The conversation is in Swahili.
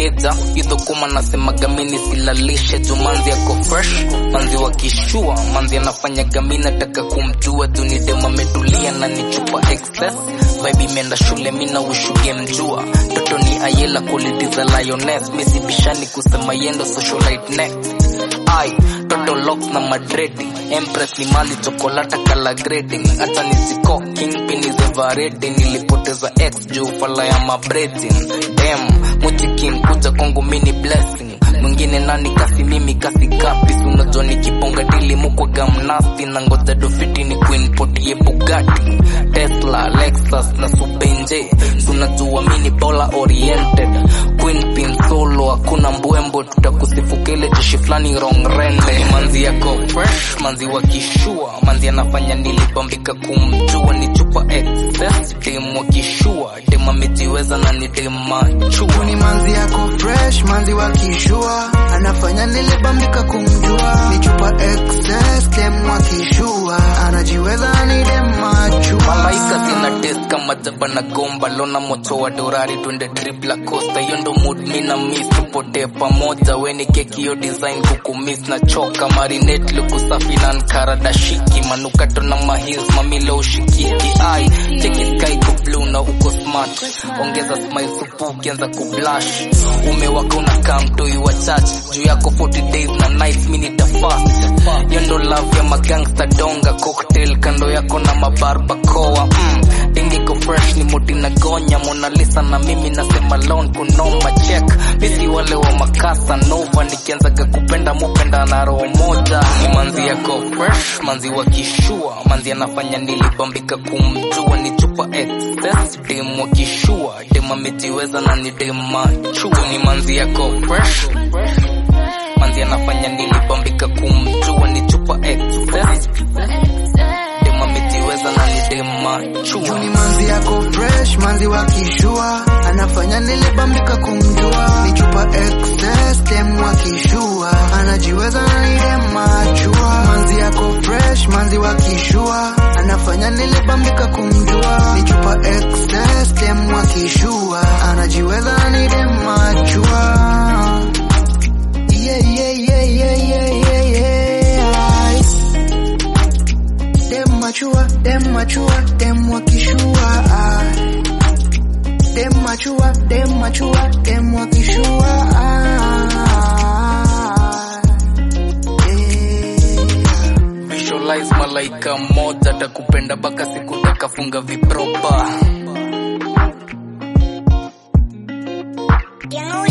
keja idho kuma nasemaga mini silalishe juu manzi yako fresh manzi wakishua manzi anafanya gami nataka kumjua juu ni dema ametulia na ni chupa excess vibe imeenda shule mina ushuge mjua toto ni ayela quality za lioness misibishani kusema yendo socialite next ai toto locks na madredi empress ni mali chokolata kala grading hata nisiko kingpin is everready nilipoteza x juu fala ya mabredin dem muchikin kuja kwangu mini blessing mwingine nani kasi mimi kasi kapis unajua nikiponga dili mukwaga mnasti na ngoja dofiti ni kuinpotie bugati tesla lexus na subenje tunajua mini bola oriented queen pin solo hakuna mbwembo tutakusifuka ile jeshi fulani wrong rende manzi yako fresh manzi wakishua manzi anafanya nilibambika kumjua ni chupa excess dem wakishua dem amejiweza na ni dem machua ni manzi yako fresh manzi wa kishua anafanya nilibambika kumjua ni chupa excess dem wa kishua anajiweza ni dem machua malaika zina test kama jaba na gomba lona moto wa dorari twende trip la costa hiyo ndo mood mi na miss tupotee pamoja weni keki yo design kukumiss na choka marinate luku safi na nkaradashiki manukato na mahils mamilo ushikiki ai cheki sky ku blue na uko smart ongeza smile supu ukianza kublash umewaka unakaa mtoi wa church juu yako 40 days na nights mi nitafast hiyo ndo love ya magangsta donga cocktail kando yako na mabarbacoa mm. dingiko fresh ni muti na gonya Mona Lisa na mimi nasema lon kunoma check misi wale wa makasa nova nikianzaga kupenda mupenda na roho moja ni manzi yako fresh manzi wa kishua manzi anafanya nilibambika kumjua ni chupa excess dem wa kishua dem amejiweza na ni dem machua ni manzi yako fresh manzi anafanya nilibambika kumjua ni chupa excess dem amejiweza na ni dem machua Juu ni manzi yako fresh manzi wa kishua anafanya nilibambika kumjua ni chupa excess dem wa kishua anajiweza na ni dem machua manzi yako fresh manzi wa kishua anafanya nilibambika kumjua ni chupa excess dem wa kishua anajiweza na ni dem machua yeah, yeah, yeah, yeah, yeah, yeah, yeah. Dem machua, dem machua, dem wakishua. Dem machua, dem machua, dem wakishua. Yeah. visualize malaika moja takupenda baka siku takafunga vipropa Young